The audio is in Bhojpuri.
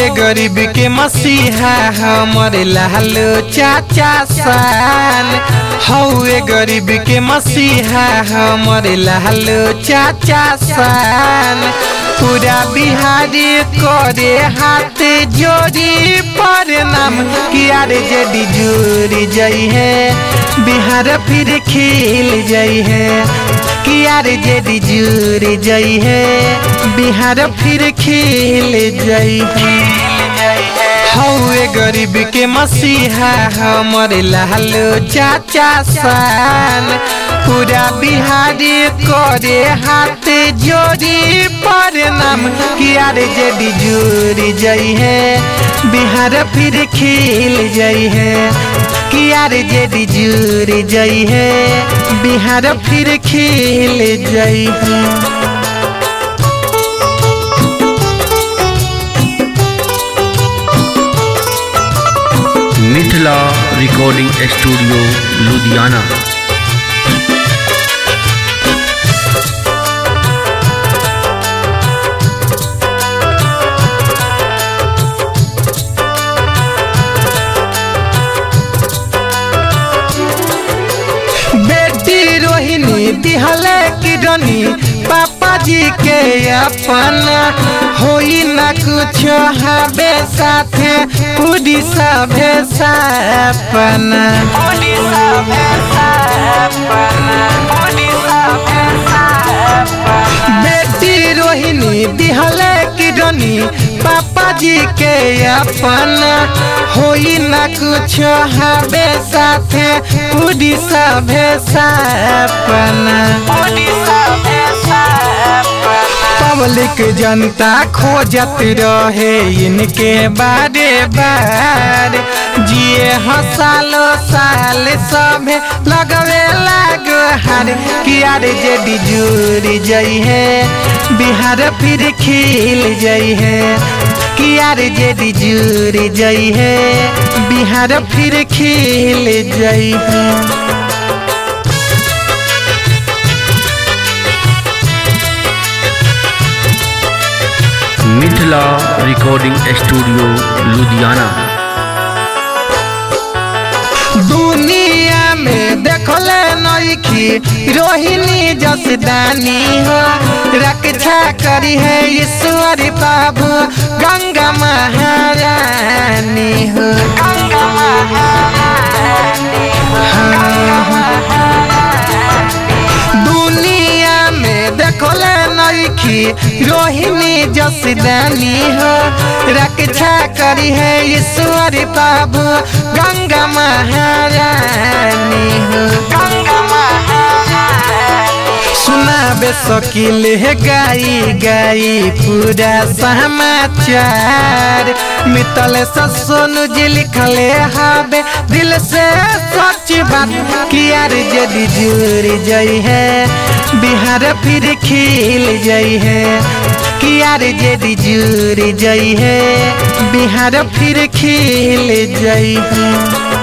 गरीब के मसीहा हमर लाल चाचा सान हौए गरीब के मसीहा हमर लाल चाचा सान पूरा बिहारी करे हाथ जोड़ी पर नाम किया रे जडी जुड़ी जई है बिहार फिर खिल जई है किया रे जडी जुड़ी जई है बिहार फिर खिल जई है हौए गरीब के मसीहा हमर लाल चाचा सान पूरा बिहारी करे हाथ जोड़ी पर नाम किया रे जडी जुड़ी जई है बिहार फिर खिल जई है किया रे जडी जुड़ी जई है बिहार फिर खिल जई है मिथिला रिकॉर्डिंग स्टूडियो लुधियाना बेटी रोहिणी दिहले किडनी पापा जी के अपना होई ना कुछ हबे साथे पूरी सभे सपना बेटी रोहिणी दिहले किडनी पापा जी के अपना होई ना कुछ हबे साथे पूरी सभे सपना पब्लिक जनता खोजत रहे इनके बारे बार जिए हसालो साल सभे लगवे लाग हार किया रे जेडी जुड़ी जई है बिहार फिर खिल जई है किया रे जेडी जुड़ी जई है बिहार फिर खिल जई है मिथिला रिकॉर्डिंग स्टूडियो लुधियाना दुनिया में देखले नईखी रोहिणी जसदानी हो रक्षा करी है ईश्वर बाबू गंगा महारानी हो दुनिया में देखले नईखी रोहिणी जसदानी हो रक्षा करी है ईश्वर बाबू गंगा महारानी हो सुनाबे सकिल है गाई गाई पूरा समाचार मितल से सोनू जी लिखले हबे दिल से सच बात किया रे जदी जुड़ी जई है बिहार फिर खिल जई है किया रे जदी जुड़ी जई है बिहार फिर खिल जई है